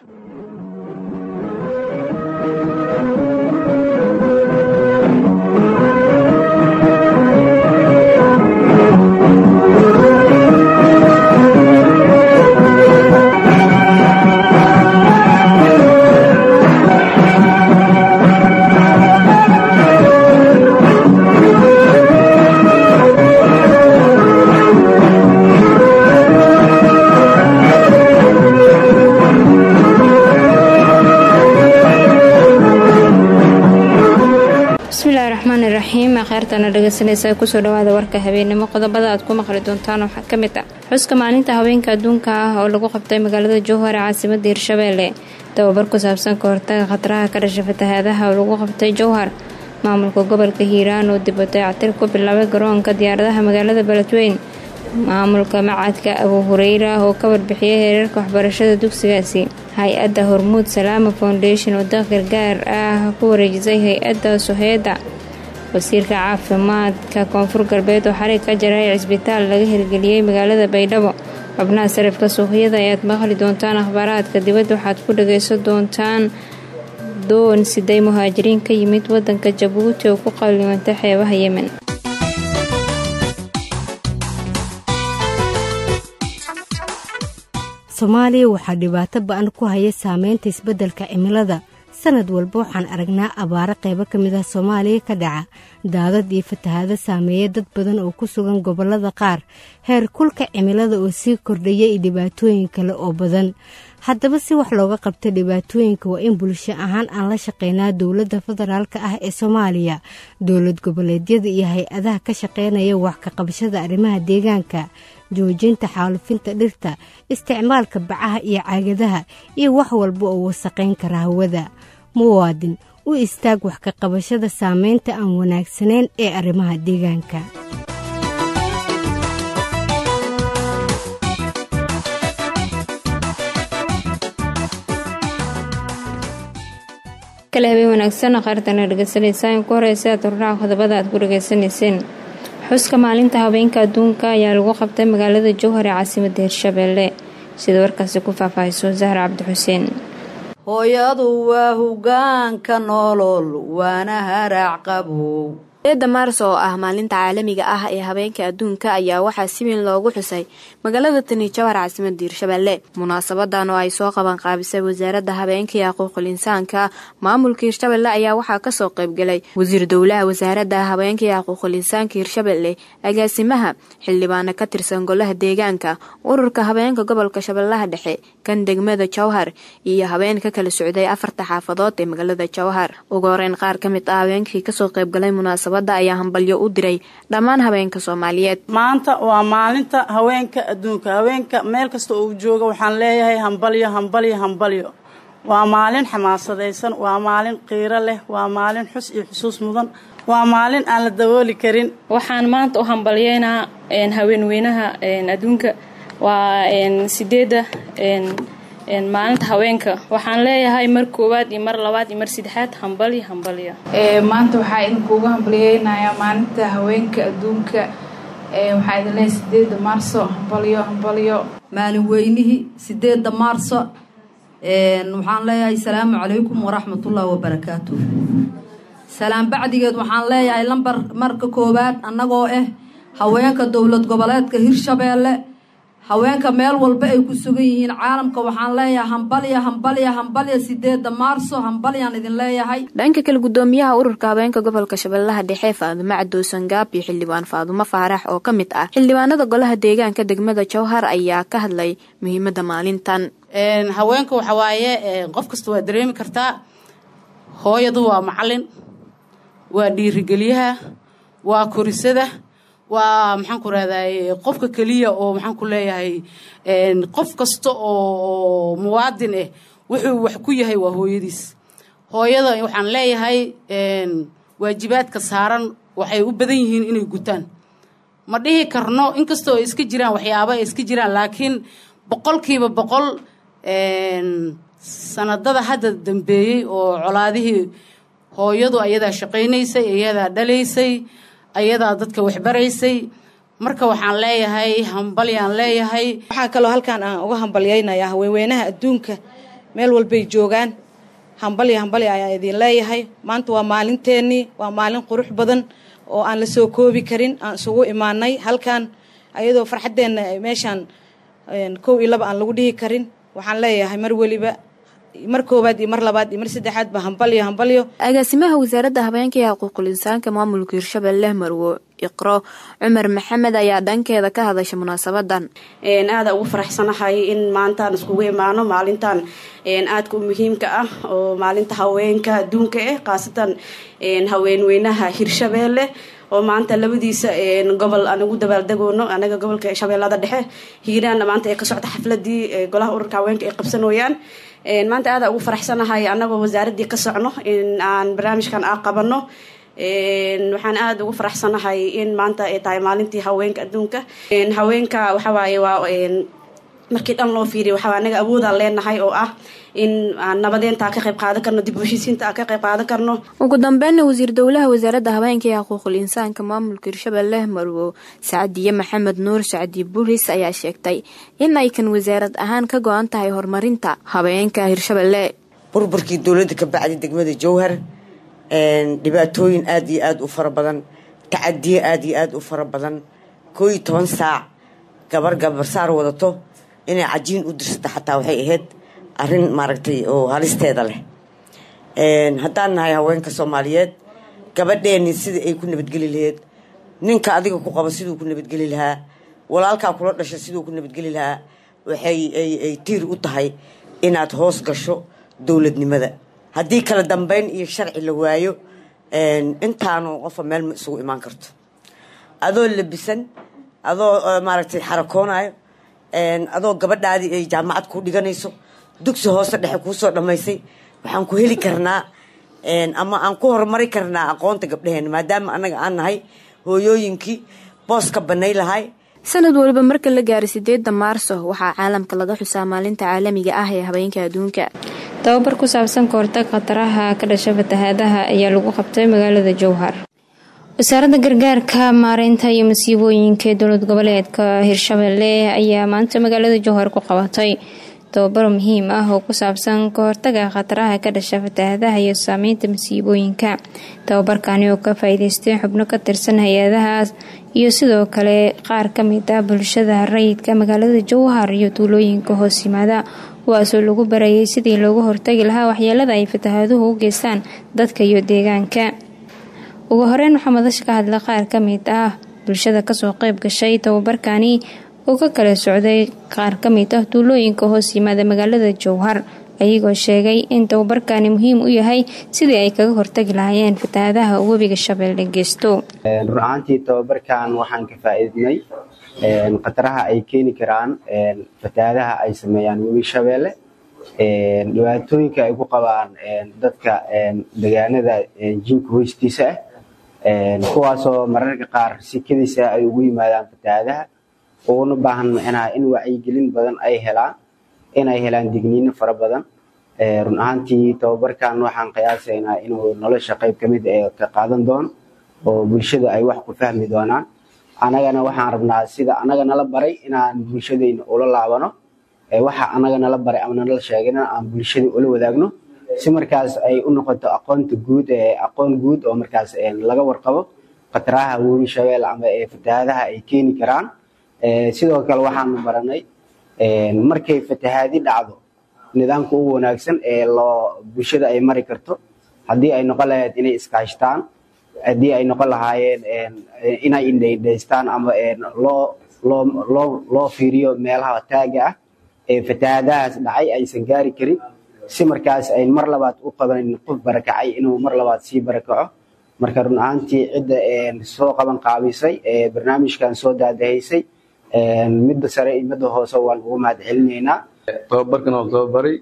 bismillahi raxmaani raxiim akheyrtana dhegeysanaysa kusoo dhawaada warka habeenimo qodobada aad ku maqli doontaan waxaa ka mid ah xuska maalinta haweenka adduunka ah oo lagu qabtay magaalada jowhar ee caasimada hirshabeelle tababar ku saabsan ka hortaga khataraha ka dhasha fatahaadaha oo lagu qabtay jowhar maamulka gobolka hiiraan oo dib u dayactir ku bilaabay garoonka diyaaradaha magaalada beledweyn maamulka macadka abu hureyra oo ka warbixiyay heerarka waxbarashada dugsigaasi hay-adda hormuud salaama foundation oo daq gargaar ah ku wareejisay hay-adda soheeda wasiirka caafimaadka koonfur galbeed oo xarig ka jaray cisbitaal laga hirgeliyey magaalada baydhabo xubnaha sarifka suuqyada ayaad maqli doontaan akhbaaraadka dibadda waxaad ku dhageysan doontaan doon siday muhaajiriin ka yimid wadanka jabuuti oo ku qalimantay xeebaha yemen soomaaliya waxaa dhibaato ba-an ku haya saameynta isbeddelka cimilada sanad walba waxaan aragnaa abaaro qaybo ka mid ah soomaaliya ka dhaca daadad iyo fatahaado saameeya dad badan oo ku sugan gobollada qaar heer kulka cimilada oo sii kordhaya iyo dhibaatooyin kale oo badan haddaba si wax looga qabta dhibaatooyinka waa in bulsho ahaan aan la shaqeynaa dowladda federaalka ah ee soomaaliya dowlad goboleedyada iyo hay-adaha ka shaqeynaya wax ka qabashada arrimaha deegaanka joojinta xaalufinta dhirta isticmaalka bacaha iyo caagadaha iyo wax walba oo wasaqayn kara hawada muwaadin u istaag wax ka qabashada saameynta aan wanaagsanayn ee arrimaha deegaanka kale habeen wanaagsan qaartana dhegeysanaysaa in ku horeysa aad hordhaca qodobada aad ku dhegeysanayseen xuska maalinta haweenka adduunka ayaa lagu qabtay magaalada jowhar ee caasimada hirshabeelle sida warkaasi ku faahfaahiso zahra cabdi xuseen hooyadu waa hogaanka nolol waana haraac qabow eeda maars oo ah maalinta caalamiga ah ee habeenka adduunka ayaa waxaa si weyn loogu xusay magaalada tani jawhar caasimada hiirshabeelle munaasabadan oo ay soo qaban qaabisay wasaaradda habeenka iyo xuquuqul insaanka maamulka hiirshabelle ayaa waxaa kasoo qaybgalay wasiir dowlaha wasaaradda habeenka iyo xuquuqul insaanka hiirshabelle agaasimaha xildhibaano ka tirsan golaha deegaanka ururka habeenka gobolka shabeellaha dhexe kan degmada jowhar iyo habeen ka kala socday afarta xaafadood ee magaalada jowhar ugu horeyn qaar ka mid ah habeenkii kasoo qaybgalay munaasabad ayaa hambalyo u diray dhammaan haweenka soomaaliyeed maanta waa maalinta haweenka adduunka haweenka meel kasta oo jooga waxaan leeyahay hambalyo hambalyo hambalyo waa maalin xamaasadaysan waa maalin qiiro leh waa maalin xus iyo xusuus mudan waa maalin aan la dabooli karin waxaan maanta u hambalyeynaa haweenweynaha adduunka waa sideeda maalinta haweenka waxaan leeyahay mar koowaad iyo mar labaad iyo mar saddexaad hambalyo hambalyo maanta waxaa idinkuugu hambalyeynayaa maalinta haweenka adduunka waxaa idin leeyahay sideeda maarso hambalyo hambalyo maalin weynihii sideeda maarso waxaan leeyahay salaamu calaykum waraxmatullaahi wabarakaatu salaam bacdigeed waxaan leeyahay lambar marka koowaad annagoo ah haweenka dowlad goboleedka hirshabeelle haweenka meel walba ay ku sugan yihiin caalamka waxaan leeyahay hambalya hambalya hambalya sideeda maarso hambalyaan idin leeyahay dhanka kale gudoomiyaha ururka haweenka gobolka shabeellaha dhexe faadumo cadowsan gaab iyo xildhibaan faadumo faarax oo ka mid ah xildhibaanada golaha deegaanka degmada jowhar ayaa ka hadlay muhiimada maalintan haweenka waxa waaye qof kasta waa dareemi kartaa hooyadu waa macalin waa dhiirigeliyaha waa korisada waa maxaan ku rahday qofka keliya oo maxaan ku leeyahay qof kasta oo muwaadin ah wuxuu wax ku yahay waa hooyadiis hooyada waxaan leeyahay waajibaadka saaran waxay u badan yihiin inay gutaan ma dhihi karno inkastoo ay iska jiraan waxyaaba ay iska jiraan laakiin boqolkiiba boqol sanadada hadda dambeeyey oo colaadihii hooyadu ayadaa shaqaynaysay ayadaa dhalaysay ayadaa dadka waxbaraysay marka waxaan leeyahay hambalyaan leeyahay waxaa kaloo halkaan aan uga hambalyaynayaa haweenweynaha adduunka meel walbay joogaan hambalya hambalya ayaa idin leeyahay maanta waa maalinteennii waa maalin qurux badan oo aan la soo koobi karin aan isugu imaanay halkan ayadoo farxaddeenna meeshaan kow iyo laba aan lagu dhihi karin waxaan leeyahay mar weliba mar koowaad iyo mar labaad iyo mar saddexaad ba hambalyo hambalyo agaasimaha wasaaradda habeenka iyo xuquuqul insaanka maamulka hirshabelle marwo iqro cumar maxamed ayaa dhankeeda ka hadasha munaasabadan aada ugu faraxsanahay in maantaan iskugu imaano maalintan aadka u muhiimka ah oo maalinta haweenka adduunka ah khaasatan haweenweynaha hirshabelle oo maanta labadiisa gobol aan ugu dabaaldegoono anaga gobolka shabeellada dhexe hiiraanna maanta ee ka socda xafladii golaha ururka haweenka ay qabsanooyaan maanta aada ugu faraxsanahay anagoo wasaaradii ka socno in aan barnaamijkan a qabano waxaan aada ugu faraxsanahay in maanta ay tahay maalintii haweenka adduunka haweenka waxawaaye waa markii dhan loo fiiriya waxaa anaga awoodaan leenahay oo ah in aan nabadeenta ka qayb qaadan karno dib u heshiisiinta aan ka qayb qaadan karno ugu dambeynna wasiir dowlaha wasaaradda habeenka iyo xuquuqul insaanka maamulka hirshabelle marwo sacdiye maxamed nuur sacdi buris ayaa sheegtay in ay kan wasaarad ahaan ka go-an tahay horumarinta habeenka hirshabelle burburkii dowladda ka bacday degmada jowhar dhibaatooyin aada iyo aada u fara badan tacadiye aada iyo aada u fara badan koo iyo toban saac gabar gabarsaar wadato inay cajiin u dirsato xataa waxay ahayd arrin maaragtay oo halisteeda leh haddaan nahay haweenka soomaaliyeed gabadheeni sidai ay ku nabadgeli laheyd ninka adiga ku qabo siduu ku nabadgeli lahaa walaalkaa kula dhasha siduu ku nabadgeli lahaa waxay ay tiir u tahay inaad hoos gasho dowladnimada haddii kala dambeyn iyo sharci la waayo intaanu qofa meel ma isugu imaan karto adoo labisan adoo maaragtay xarakoonayo adoo gabadhaadii ay jaamacad ku dhiganayso dugsi hoose dhexe kuusoo dhammaysay waxaan ku heli karnaa ama aan ku horumari karnaa aqoonta gabdhaheena maadaama annaga aan nahay hooyooyinkii booska banay lahay sanad waliba marka la gaaray sideedda maarso waxaa caalamka laga xusaa maalinta caalamiga ah ee habeenka adduunka tababar ku saabsan kahortag khataraha ka dhasha fatahaadaha ayaa lagu qabtay magaalada jowhar wasaaradda gargaarka maareynta iyo masiibooyinka ee dowlad goboleedka hirshabelle ayaa maanta magaalada jowhar ku qabatay tababar muhiim ah oo ku saabsan kahortaga khataraha ka dhasha fatahaadaha iyo saameynta masiibooyinka tababarkani oo ka faa-iideystay xubno ka tirsan hay-adahaas iyo sidoo kale qaar ka mid ah bulshada rayidka magaalada jowhar iyo tuulooyinka hoos yimaada kuwaasoo lagu barayay sidii loogu hortagi lahaa waxyeelada ay fatahaaduhu u geystaan dadka iyo deegaanka ugu horeyn waxaa madasha ka hadla qaar ka mid ah bulshada kasoo qeyb gashay tababarkani oo ka kala socday qaar ka mid ah tuulooyinka hoos yimaada magaalada jowhar ayagoo sheegay in tababarkani muhiim u yahay sidii ay kaga hortagi lahaayeen fatahaadaha webiga shabeelle geysto run ahaantii tababarkan waxaan ka faa-iidnay khataraha ay keeni karaan fatahaadaha ay sameeyaan webi shabeelle dhibaatooyinka ay ku qabaan dadka degaanada jinka hoostiisa ah kuwaasoo mararka qaar sikadiisa ay ugu yimaadaan fatahaadaha uguna baahan micnaha in wacyigelin badan ay helaan inay helaan digniino fara badan run ahaantii tababarkan waxaan qiyaasaynaa inuu nolosha qayb ka mid ka qaadan doono oo bulshada ay wax ku fahmi doonaan anagana waxaan rabnaa sida anaga nala baray inaan bulshadayna ula laabano waxa anaga nala baray ama nala sheegana aan bulshada ula wadaagno si markaas ay u noqoto aqoonta guud aqoon guud oo markaas laga warqabo khataraha webi shabeelle ama fatahaadaha ay keeni karaan sidoo kale waxaanu baranay markay fatahaadi dhacdo nidaamka ugu wanaagsan ee loo bulshada ay mari karto haddii ay noqon lahayd inay iskaashtaan haddii ay noqon lahaayeen inay indhaydhaystaan ama loo loo loo loo fiiriyo meelaha taaga ah ee fatahaadahaas dhacay aysan gaari karin si markaas ay mar labaad u qabanin qof barakacay inuu mar labaad sii barakaco marka run ahaantii cidda soo qaban qaabisay ee barnaamijkan soo daadahaysay midda sare iyo midda hoose waan ugu mahad celinaynaa tababarkan oo tababaray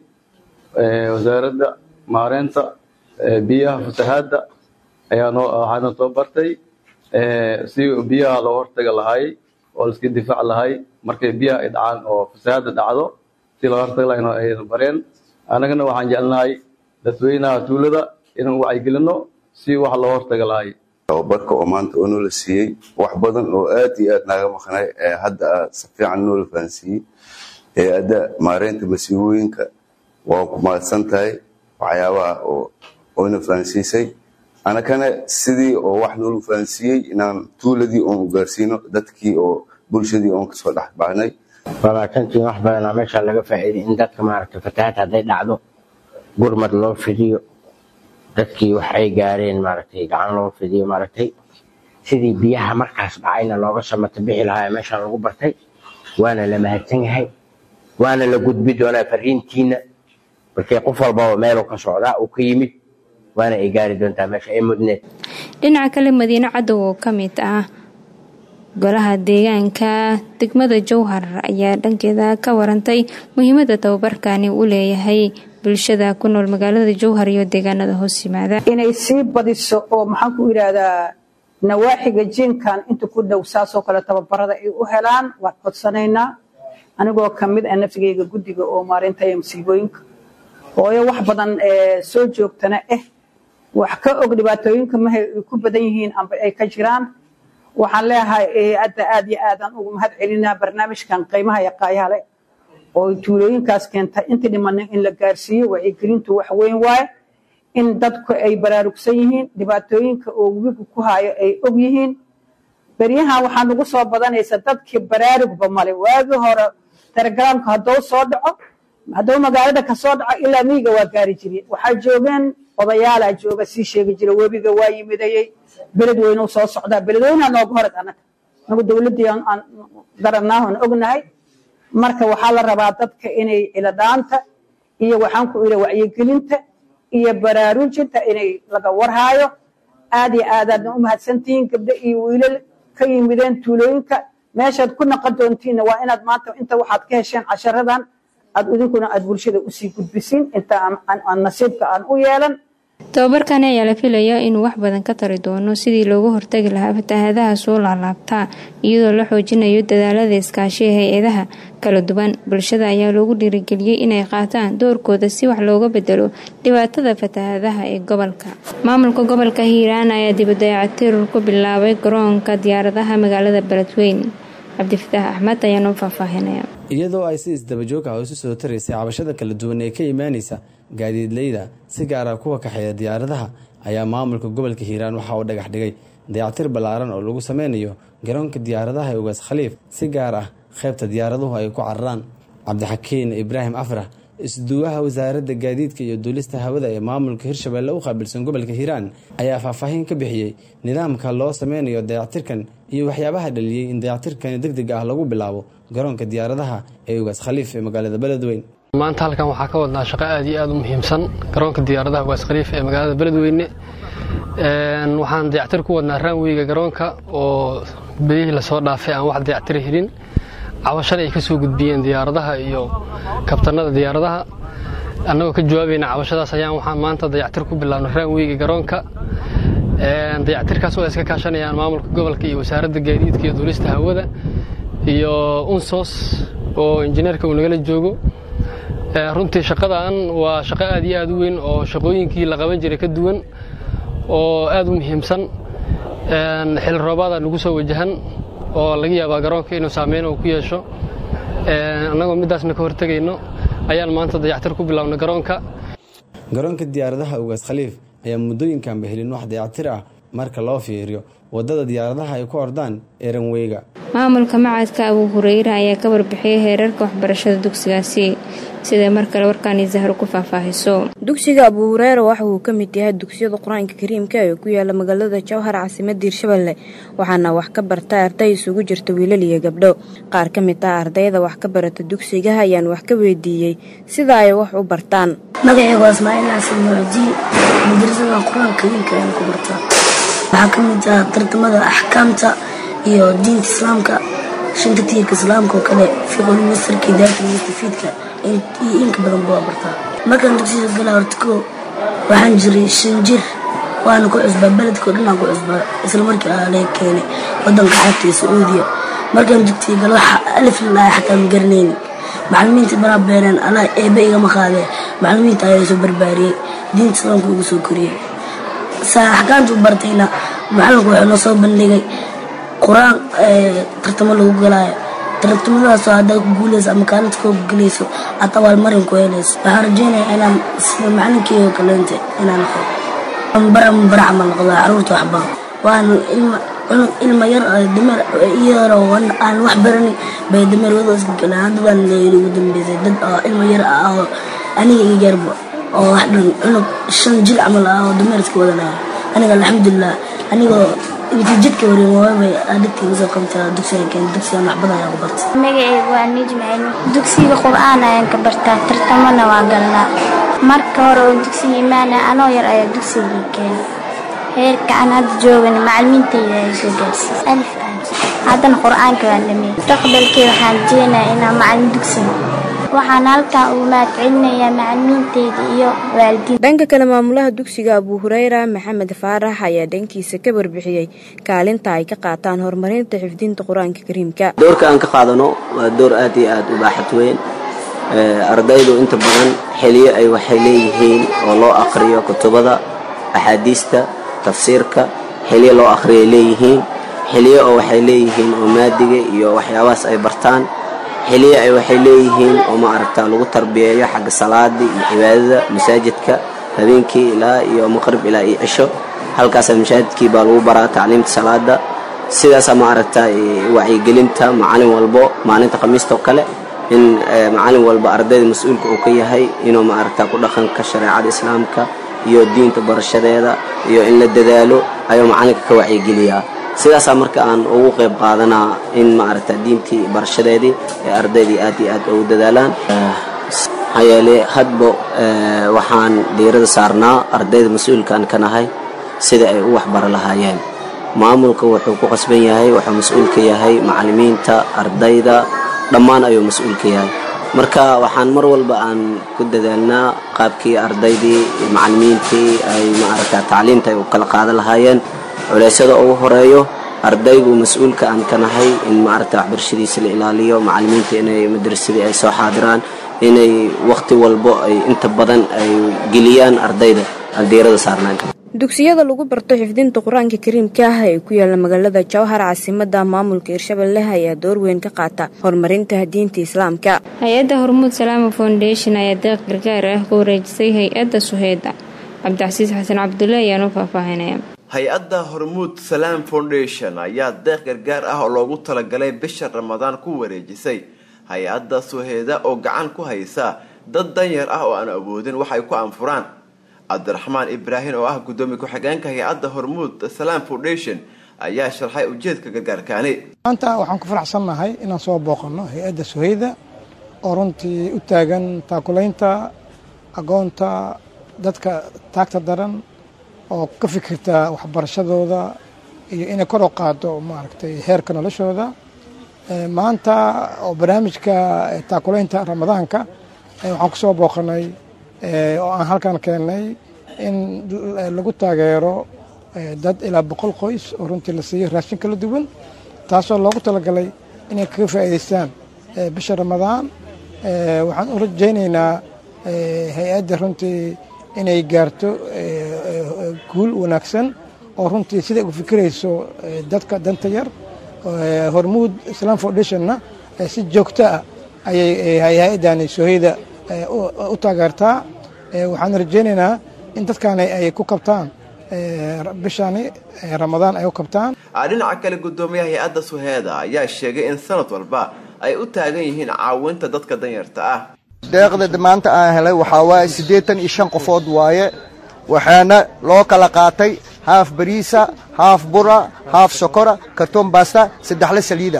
wasaaradda maareynta biyaha fatahaadda ayaa noo waxaana tababartay si biyaha loo hortaga lahay oo laiska difaac lahay markay biyaha ay dhacaan oo fasahaadda dhacdo si loo hortaga lahay ayna bareen annagana waxaan jecelnahay dadweynaha tuulada inaan wacyigelino si wax loo hortaga lahay tababarka oo maanta oo noola siiyey wax badan oo aad iyo aad naaga maqnay hadda si fiican noola fahansiiyey hay-adda maareynta masiibooyinka waa ku mahadsan tahay waxyaabaha oo oyna fahansiisay anakana sidii oo wax noolu fahansiiyey inaan tuuladii oon u gaarsiino dadkii oo bulshadii oon kasoo dhex baxnay labaatantii wax badanaa meesha laga faa'iiday in dadka maaragtay fatahaad hadday dhacdo gurmad loo fidiyo dadkii wax ay gaareen maaragtay gacan loo fidiyo maaragtay sidii biyaha markaas dhacayna looga samata bixi lahaa ee meesha lagu bartay waana la mahadsan yahay waana la gudbi doonaa fariintiina markii qof walbaba meeluu ka socdaa uu ka yimid waana ay gaari doontaa meesha ay mudneed dhinaca kale madiine cadow oo ka mid ah golaha deegaanka degmada jowhar ayaa dhankeeda ka warantay muhiimada tababarkani uu leeyahay bulshada ku nool magaalada jowhar iyo deegaanada hoos yimaada inay sii badiso oo maxaan ku yidhaahdaa nawaaxiga jiinkan inta ku dhow saasoo kale tababarada ay u helaan waan codsanaynaa anigoo ka mid ah nafsigayga guddiga oo maarinta ee musiibooyinka hooyo wax badan soo joogtana ah wax ka og dhibaatooyinka mahay ay ku badan yihiin amba ay ka jiraan waxaan leeyahay hadda aad iyo aadaan ugu mahad celinaa barnaamijkan qiimaha iyo qaayahale oo tuulooyinkaas keentay intii dhimanin in la gaarsiiyo wacyigelintu wax weyn waaye in dadku ay baraarugsan yihiin dhibaatooyinka oo webigu ku haayo ay og yihiin beryahan waxaa nagu soo badanaysa dadkii baraarugba male waagii hore telegramka hadduu soo dhaco hadduu magaalada ka soo dhaco ilaa miyiga waa gaari jireen waxaa joogeen odayaalaa jooga sii sheegi jira webiga waa yimidayey beled weynuu soo socdaa beledweynaa nooga horeg annaga nagu dowladdii aan garanaahoon ognahay marka waxaa la rabaa dadka inay ciladhaanta iyo waxaan ku ira wacyigelinta iyo baraarujinta inay laga warhaayo aad iyo aadaadna u mahadsantihiin gabdho iyo wiilal ka yimideen tuulooyinka meeshaad ku naqon doontiinna waa inaad maanta inta waxaad ka hesheen casharadan aad idinkuna aad bulshada usii gudbisiin inta aan nasiibka aan u yeelan tababarkani ayaa la filayaa inuu wax badan ka tari doono sidii loogu hortagi lahaa fatahaadaha soo laalaabtaa iyadoo la xoojinayo dadaalada iskaashiga hay-adaha kala duwan bulshada ayaa loogu dhiirigeliyey inay qaataan doorkooda si wax looga bedelo dhibaatada fatahaadaha ee gobolka maamulka gobolka hiiraan ayaa dibadayacatirur ku bilaabay garoonka diyaaradaha magaalada beledweyn cabdifataax axmed ayaa noo faahfaahinaya iyadoo ay si isdabajoog ah isu soo taraysay cabashada kala duwan ee ka imaanaysa gaadiidleyda si gaar ah kuwa kaxeeya diyaaradaha ayaa maamulka gobolka hiiraan waxa uu dhagax dhigay dayactir ballaaran oo lagu sameynayo garoonka diyaaradaha ee ugaas khaliif si gaar ah qaybta diyaaraduhu ay ku cararaan cabdixakiin ibraahim afrax isduwaha wasaaradda gaadiidka iyo duulista hawada ee maamulka hirshabeelle u qaabilsan gobolka hiiraan ayaa faahfaahin ka bixiyey nidaamka loo sameynayo dayactirkan iyo waxyaabaha dhaliyey in dayactirkani deg deg ah lagu bilaabo garoonka diyaaradaha ee ugaas khaliif ee magaalada beledweyn maanta halkan waxaa ka wadnaa shaqo aad iyo aad u muhiimsan garoonka diyaaradaha ugaas khaliif ee magaalada beledweyne waxaan dayactir ku wadnaa raanweyga garoonka oo bedihii lasoo dhaafay aan wax dayactira helin cabashada ay ka soo gudbiyeen diyaaradaha iyo kabtanada diyaaradaha annagoo ka jawaabayna cabashadaas ayaan waxaan maanta dayactir ku bilaabnay raanweyga garoonka dayactirkaas oo ay iska kaashanayaan maamulka gobolka iyo wasaaradda gaadiidka iyo duulista hawada iyo unsos oo injineerka uu nagala joogo runtii shaqadan waa shaqo aad iyo aad u weyn oo shaqooyinkii la qaban jiray ka duwan oo aad u muhiimsan xil roobaada nagu soo wajahan oo laga yaabaa garoonka inuu saameyn uu ku yeesho annagoo midaasna ka hortegayno ayaan maanta dayactir ku bilaabnay garoonka garoonka diyaaradaha ugaas khaliif ayaa muddooyinkanba helin wax dayactir ah marka loo fiiriyo waddada diyaaradaha ay ku ordaan ee ranweyga maamulka macadka abuu hureyre ayaa ka warbixiyey heerarka waxbarashada dugsigaasi siday mar kale warkaani zahro ku faahfaahiso dugsiga abuu hureere waxa uu ka mid yahay dugsiyada qur-aanka kariimka ee ku yaala magaalada jowhar caasimada hirshabelle waxaana wax ka barta arday isugu jirta wiilal iyo gabdho qaar ka mid ah ardayda wax ka barata dugsiga ayaan wax ka weydiiyey sida ay wax u bartaan magacayga waa ismaaciil xasan mucdi madrasada qur-aanka kariimka ayaan ku bartaa waxaa ka mid ah tartamada axkaamta iyo diinta islaamka shanta tiirka islaamka oo kale fiqul masarka idaarta mustafiidka iyo inka badan baa bartaa markaan dugsiga galaa horta koo waxaan jiray shan jir waana ku cusbaa beledkao dhanaan ku cusbaa isla markii aa laga keenay wadanka xabta iyo sacuudiya markaan dugsiga galo waxa alif lalaaya xataa ma garanaynin macalimiinta banaa beeneen anaa eebe igama qaadee macalimiinta ayaa soo barbaariyey diinta islaamka ugu soo koriyey saa axkaamta u bartayna macalinku wuxuu noo soo bandhigay qur-aan tartamo lagu galaayo tartamadaasoo haddaa ku guuleyso ama kaalid koo gelayso aad abaalmarin ku helayso waxaan rajeynayaa inaan sida macalinkeyga kaleente inaan noqdo bara bara camal noqdo caruurta waxbaro waana ilma cunug ilma yar dameer iyadoo aan wax barani bay dameer wada iska galeen haddadaan leeyli ugu dambeysay dad oo ilma yar ah oo aniga iga yarba oo wax dhan cunug shan jil camal ah oo dameer iska wadanaya aniga alxamdulilah anigoo intii jidka warin waabay adhigtii usoo qabtaa dugsiga keen dugsiga waxbadan ayaan ku bartay magacaygu waa nijmaceli dugsiga qur-aan ayaan ka bartaa tartamana waa galnaa marka hore oo dugsiga imaana anoo yar ayaa dugsiga keena heerka aan hadda joogana macalimiintayda ay soo gaarsiis alif haddana qur-aanka waan dhameeyey mustaqbalkii waxaan jeenayaa inaan macalin dugsiga waxaan halkan ugu mahadcelinayaa macalimiinteyda iyo waalidiin dhanka kale maamulaha dugsiga abuu hureyra maxamed faarax ayaa dhankiisa ka warbixiyey kaalinta ay ka qaataan horumarinta xifdinta qur-aanka kariimka doorka aan ka qaadano waa door aad iyo aad u baaxad weyn ardaydu inta badan xiliyo ay waxay leeyihiin oo loo aqriyo kutubada axaadiista tafsiirka xiliyo loo aqriyay leeyihiin xiliyo oo waxay leeyihiin oo maadiga iyo waxyaabahaas ay bartaan xiliyo ay waxay leeyihiin oo ma aragta lagu tarbiyeeyo xagga salaada iyo cibaadada masaajidka habeenkii ilaa iyo maqrib ilaa iyo cisho halkaasa masaajidkii baa lagu baraa tacliimta salaada sidaasa ma aragta wacyigelinta macalin walbo maalinta khamiista oo kale in macalin walba ardayda mas-uulka uu ka yahay inuu ma aragta ku dhaqanka shareecada islaamka iyo diinta barashadeeda iyo in la dadaalo ayuu macalinka ka wacyigeliyaa sidaasaa marka aan ugu qayb qaadanaa in ma aragta diintii barashadeedii ee ardaydii aad iyo aad ugu dadaalaan maxaa yeele hadba waxaan diirada saarnaa ardayda mas-uulkaan ka nahay sida ay u waxbaro lahaayeen maamulka wuxuu ku qasban yahay wuxuu mas-uul ka yahay macalimiinta ardayda dhammaan ayuu mas-uul ka yahay marka waxaan mar walba aan ku dadaalnaa qaabkii ardaydii macalimiintii ay maaragta tacliimta ay u kala qaadan lahaayeen culeysyada ugu horeeyo ardaygu mas-uulka aan ka nahay in maaragta waxbarashadiisa la ilaaliyo macalimiinta inay madrasadii ay soo xaadiraan inay wakhti walbo ay inta badan ay geliyaan ardayda aan diirada saarnaan dugsiyada lagu barto xifdinta qur-aanka kariimka ah ee ku yaala magaalada jowhar caasimada maamulka hirshabelle ayaa door weyn ka qaata horumarinta diinta islaamka hay-adda hormuud salaama foundation ayaa deeq gargaar ah ku wareejisay hay-adda suheyda cabdicasiis xasan cabdulle ayaanu faahfaahinaya hay-adda hormuud salaam foundation ayaa deeq gargaar ah oo loogu talagalay bisha ramadaan ku wareejisay hay-adda suheeda oo gacan ku haysa dad danyar ah oo aan awoodin waxay ku anfuraan cabdiraxmaan ibraahim oo ah guddoomiye ku-xigeenka hay-adda hormuud salaam foundation ayaa sharxay ujeedka gargaarkaani maanta waxaan ku faraxsannahay inaan soo booqanno hay-adda suheyda oo runtii u taagan taakulaynta agoonta dadka taagta daran oo ka fikirta waxbarashadooda iyo inay kor u qaado maaragtay heerka noloshooda maanta oo barnaamijka taakulaynta ramadaanka waxaan ku soo booqanay oo aan halkan keennay in lagu taageero dad ilaa boqol qoys oo runtii la siiyo raashin kala duwan taasoo loogu talagalay inay kaga faa'iidaystaan bisha ramadaan waxaan u rajaynaynaa hay-adda runtii inay gaarto guul wanaagsan oo runtii siday ugu fikirayso dadka danta yar hormuud islam foundationna si joogto ah ayay hay-addani soheyda u taageertaa waxaan rajaynaynaa in dadkaani ay ku kabtaan bishani ramadaan ay u kabtaan dhinaca kale guddoomiyaha hay-adda suheeda ayaa sheegay in sanad walba ay u taagan yihiin caawinta dadka danyarta ah deeqda maanta aan helay waxaa waaye siddeetan iyo shan qofood waaye waxaana loo kala qaatay haaf bariisa haaf bura haaf sokora kartoon baasta saddexle saliida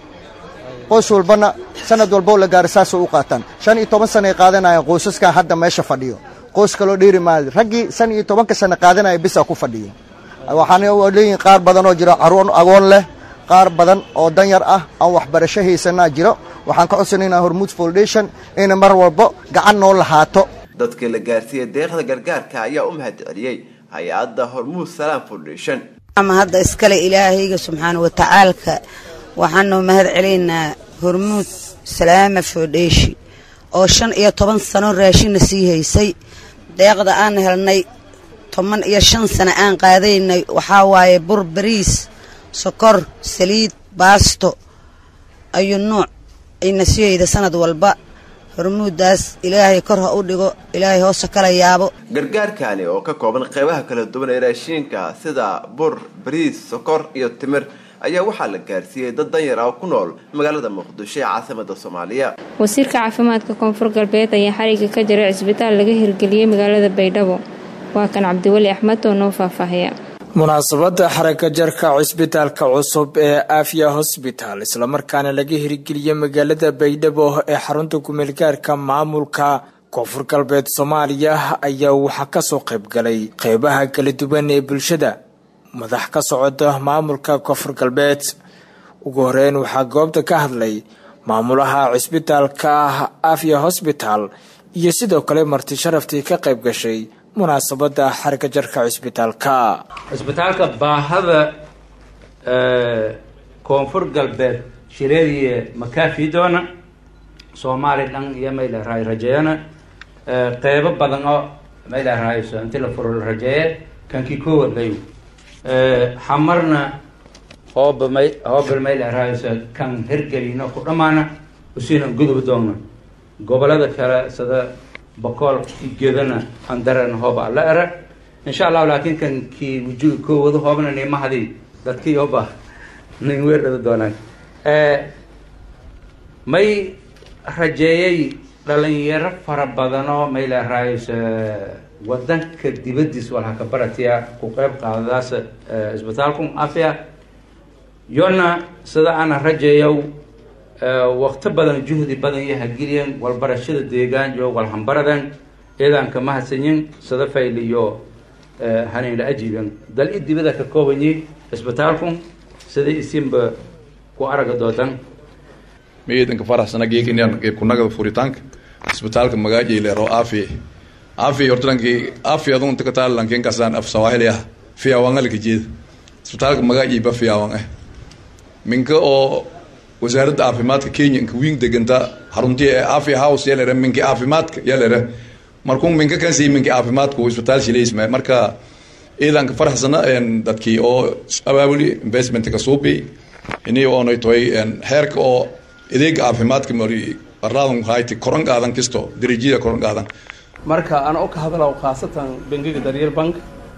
qoys walbana sanad walboo la gaara saasay u qaataan shan iyo toban sanay qaadanayaan qoysaskaa hadda meesha fadhiyo qoys kaloo dheeri maayo raggii shan iyo tobanka sana qaadanaya bisaa ku fadhiyo waxaana leeyihin qaar badan oo jiro caruur agoon leh qaar badan oo danyar ah aan waxbarasho haysanaa jiro waxaan ka codsanaynaa hormuud foundation inay mar walbo gacan noo lahaato dadkii la gaarsiiyey deeqda gargaarka ayaa u mahad celiyey hay-adda hormuud salaam foundation ama hadda iskale ilaahayga subxaana watacaalka waxaanu mahad celaynaa hormuud salaama foundation oo shan iyo toban sano raashinna sii haysay deeqda aan helnay toban iyo shan sano aan qaadaynay waxaa waaye bur bariis sokor saliid baasto ayuu nuuc ayna siyeyda sanad walba hormuuddaas ilaahay kor ha u dhigo ilaahay hoosa kala yaabo gargaarkani oo ka kooban qeybaha kala duwan ee raashiinka sida bur bariis sokor iyo timir ayaa waxaa la gaarsiiyey dad danyar ah oo ku nool magaalada muqdisho ee caasimada soomaaliya wasiirka caafimaadka koonfur galbeed ayaa xariga ka jiray cisbitaal laga hirgeliyey magaalada baydhabo waa kan cabdiweli axmed oo noo faahfaahiya munaasabada xaraka jarka cisbitaalka cusub ee afya hosbital islamarkaana laga hirgeliyey magaalada baydhabo ee xarunta kumeelgaarka maamulka koonfur galbeed soomaaliya ayaa waxaa kasoo qaybgalay qeybaha kala duwan ee bulshada madax ka socda maamulka koonfur galbeed ugu horeyn waxaa goobta ka hadlay maamulaha cisbitaalka afya hosbital iyo sidoo kale marti sharaftii ka qayb gashay munaasabada xarika jarka cisbitaalka cisbitaalka baahada koonfur galbeed shileediye makaafi doona soomaali dhan iyo mayleerahay rajeeyana qeybo badan oo mayleerahayso inti la furo la rajeeye kankii koowaad layu xamarna hooba may hooba mayleerahayso kan hergelino ku dhammaana usiina gudubi doona gobolada kale sida boqol gedana andaran hooba alla era insha allahu laakiin kan kii wujugi koowada hoobna nimahadii dadkii hooba nin weerdhada doonaan may rajeeyay dhalinyaro fara badanoo may leerahays wadanka dibadiis walhaka baratiya ku qeyb qaadadaas isbitaalku afya yona sida ana rajeeyow waqti badan juhdi badan iyo hageliyan walbarashada deegaan iyo walhambaradan ciidanka mahadsanyin sida fayl iyo hanayla ajiiban dal i dibada ka koobanyi isbitaalku sida isinba ku araga doodan ciidanka faraxsana geekinyan kunagada furitaanka isbitaalka magaaji leero afi afi hortankii afi adun taka taalankin kasaan af sawahili ah fiyawangalka jeeda isbitaalka magaaji ba fiyawan ah minka oo wasaaradda caafimaadka kenya inka wiing deganta xaruntii ee afi house yalere minki caafimaadka yalere markuu minka kansi minki caafimaadku isbitaal shileysma marka ciidanka faraxsana dadkii oo abaabuli investmentka suubi ini oonay toy heerka oo adeega caafimaadka mari arlaadan hayti koran qaadan kisto darajada koran qaadan marka ana u ka hadalaw khaasatan bangiga daryeel bank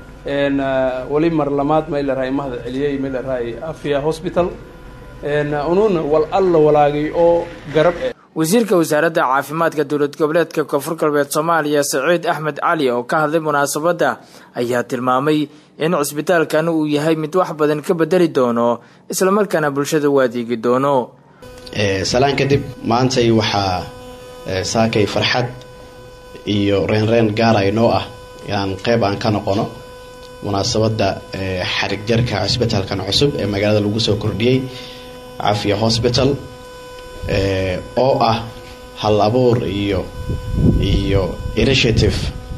wali mar lamaad may larahay mahad celiyey may larahay afia hospital unuuna wal alla walaagay oo garab eh wasiirka wasaaradda caafimaadka dowlad goboleedka koonfur galbeed soomaaliya saciid axmed cali oo ka hadlay munaasabadda ayaa tilmaamay in cisbitaalkan uu yahay mid wax badan ka bedeli doono islamarkaana bulshada u adeegi doono salaan kadib maantay waxaa saakay farxad iyo reenreen gaara inoo ah inaan qeyb aan ka noqono munaasabadda xarig jarka cisbitaalkan cusub ee magaalada lagu soo kordhiyey cafiya hosbital oo ah hal abuur iyo iyo initiative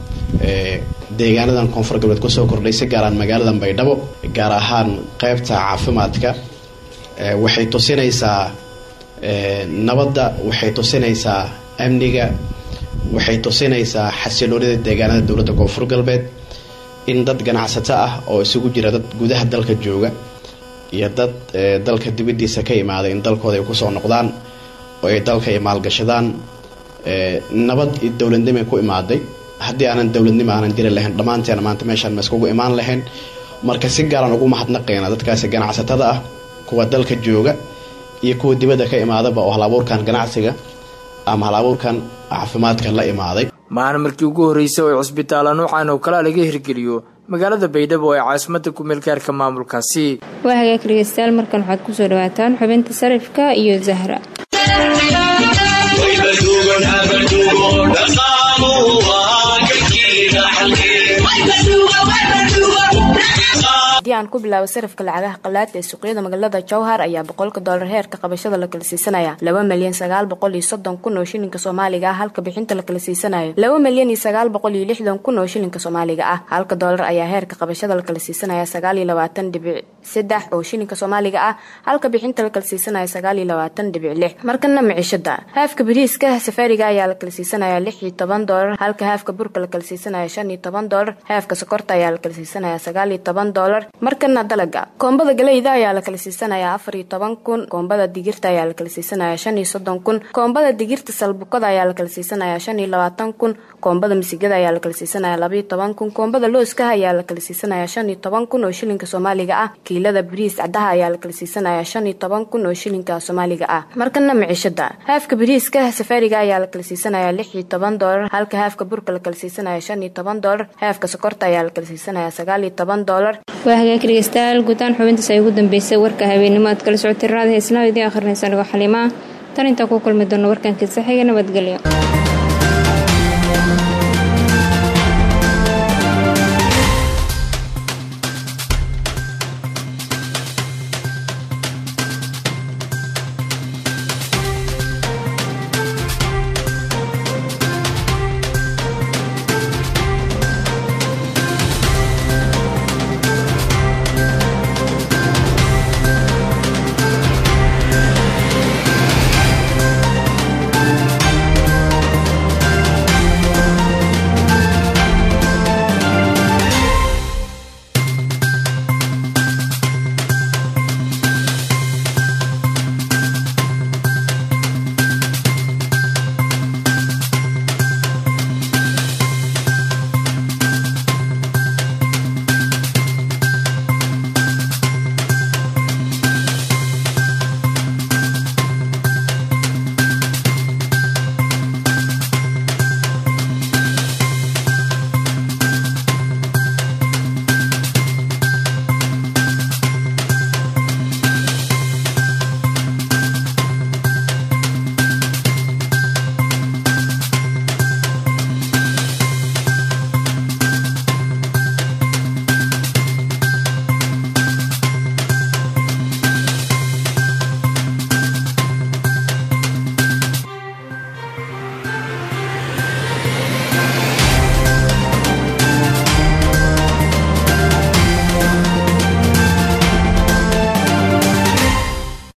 deegaanadan koonfur galbeed kusoo kordhay si gaaraan magaaladan baydhabo gaar ahaan qeybta caafimaadka waxay tusinaysaa nabadda waxay tusinaysaa amniga waxay tusinaysaa xasiloonida deegaanada dowladda koonfur galbeed in dad ganacsato ah oo isugu jira dad gudaha dalka jooga iyo dad dalka dibadiisa ka imaaday in dalkooda ay kusoo noqdaan oo ay dalka ay maalgashadaan nabad iyo dowladnimo ku imaaday haddii aanan dowladnimo aanan jiri lahayn dhammaanteena maanta meeshaan ma iskugu imaan lahayn marka si gaaraan ugu mahadnaqayna dadkaasi ganacsatada ah kuwa dalka jooga iyo kuwa dibadda ka imaadaba oo hal abuurkan ganacsiga ama hal abuurkan caafimaadka la imaaday maalin markii ugu horreysay oo cisbitaalla nuucan oo kalea laga hirgeliyo magaalada baydhabo ee caasimada kumeelgaarka maamulkaasi waa hagaag dhegeystayaal markan waxaad kusoo dhawaataan xubinta sarifka iyo zahra haddii aan ku bilaabo sarafka lacagaha qalaad ee suuqyada magaalada jowhar ayaa boqolka doolar heerka qabashada la kala siisanaya laba milyan sagaal boqol iyo soddon kun oo shilinka soomaaliga ah halka bixinta la kala siisanayo laba milyan iyo sagaal boqol iyo lixdan kun oo shilinka soomaaliga ah halka doolar ayaa heerka qabashada la kala siisanaya sagaal iyo labaatan dhibic saddex oo shilinka soomaaliga ah halka bixinta la kala siisanaya sagaal iyo labaatan dhibic lix markana micishada haafka bariiska safaariga ayaa la kala siisanaya lix iyo toban doolar halka haafka burka la kala siisanaya shan iyo toban doolar haafka sokorta ayaa la kala siisanaya sagaal iyo toban doolar markana dalaga koombada galeyda ayaa la kala siisanayaa afar iyo toban kun koombada digirta ayaa la kala siisanayaa shan iyo soddon kun koombada digirta salbukada ayaa la kala siisanayaa shan iyo labaatan kun koombada misigada ayaa la kala siisanayaa labaiyo toban kun koombada looskaha ayaa la kala siisanayaa shan iyo toban kun oo shilinka soomaaliga ah kiilada bariis cadaha ayaa la kala siisanayaa shan iyo toban kun oo shilinka soomaaliga ah markana miciishada haafka bariiska safaariga ayaa la kala siisanayaa lix iyo toban doolar halka haafka burka la kala siisanaya shan iyo toban doolar haafka sokorta ayaa la kala siisanayaa sagaal iyo toban doolar waa hagaag dhegeystayaal guutaan xubintaas ay ugu dambeysay warka habeenimo aad kala socotay raada heesnaa idii akhrinaysa anigoo xaliimaa tan intaa ku kulmi doono warkankiisa xiga nabadgelyo